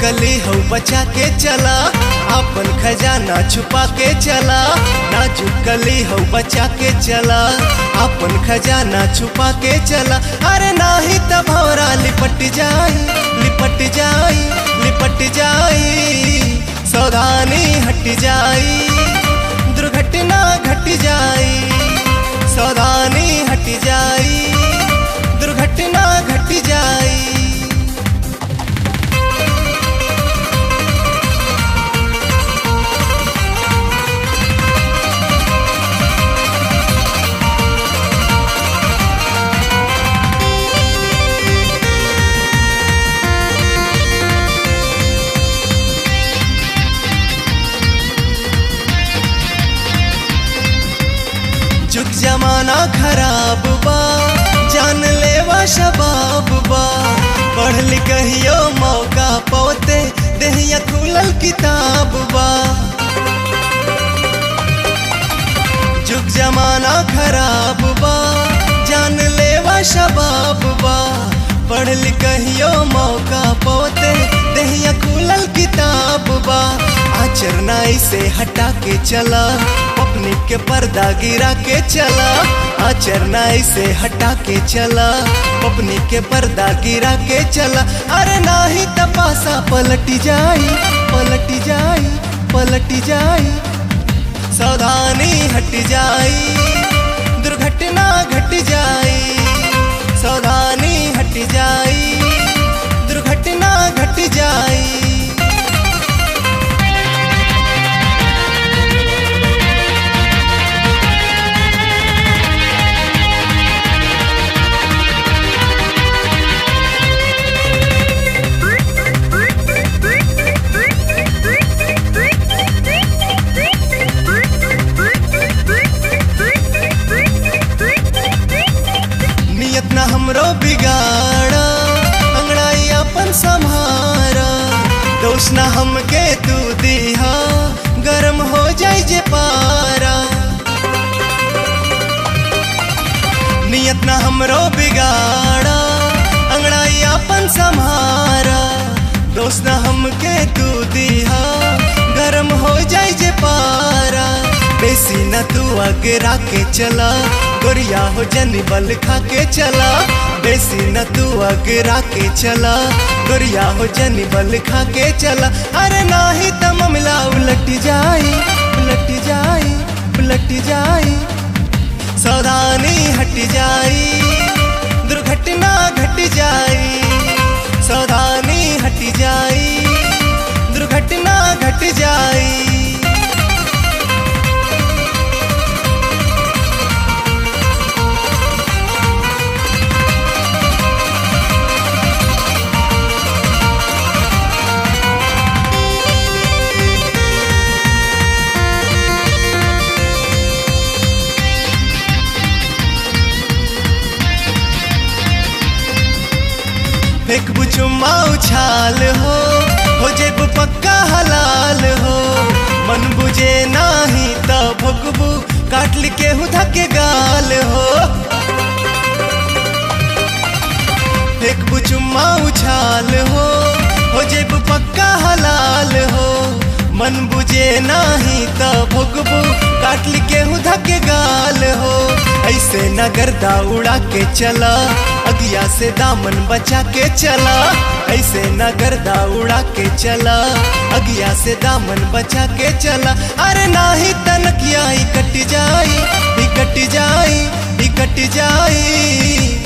कली हो बचा के चला अपन खजाना छुपा के चला नाजुक कली हो बचा के चला अपन खजाना छुपा के चला अरे नाही त भौरा लिपट जाई लिपट जाई लिपट जाई सावधानी हट जाई दुर्घटना घट जाई सावधानी हट जाई दुर्घटना घट जाई जुग जमाना खराब बा जान लेवा शबाब बा पढ़ लिखियो मौका पौते देहिया खुलल किताब बा जुग जमाना खराब बा जान लेवा शबाब बा पढ़ लिखियो मौका पौते देहिया खुलल किताब बा आचरना इसे हटा के चला अपने के पर्दा गिरा के चला आचरना इसे हटा के चला अपने के पर्दा गिरा के चला अरे नाही तपासा पलट जाई पलट जाई पलट जाई सावधानी हट जाई दुर्घटना घट जाई सावधानी हट जाई दुर्घटना घट जाई नियत न हमरो बिगाड़ा अंगड़ाई अपन संहारा दोष न हमके तू दिहा गरम हो जाई जे पारा नियत न हमरो बिगाड़ा अंगड़ाई अपन संहारा दोष न हमके तू दिहा गरम हो जाई जे पारा बेसी न तू अगरा के चला गोरिया हो जनी बल खा के चला बेसी न तू अगरा के चला गोरिया हो जनी बल खा के चला अरे नाही त मामला उलट जाई उलट जाई उलट जाई सावधानी हट जाई दुर्घटना घट जाई सावधानी हट जाई दुर्घटना घट जाई फेंक बुचुम्मा उछाल हो हो जेब पक्का हलाल हो मन बुझे नाही त भुगबू काट के हुधा के गाल हो फेंक बुचुम्मा उछाल हो हो जेब पक्का हलाल हो मन बुझे नाही त भुगबू काट के हुधा के गाल हो ऐसे न गर्दा उड़ा के चला अगिया से दामन बचा के चला ऐसे न गर्दा उड़ा के चला अगिया से दामन बचा के चला अरे नाही तनकिया ही कट जाई ही कट जाई ही कट जाई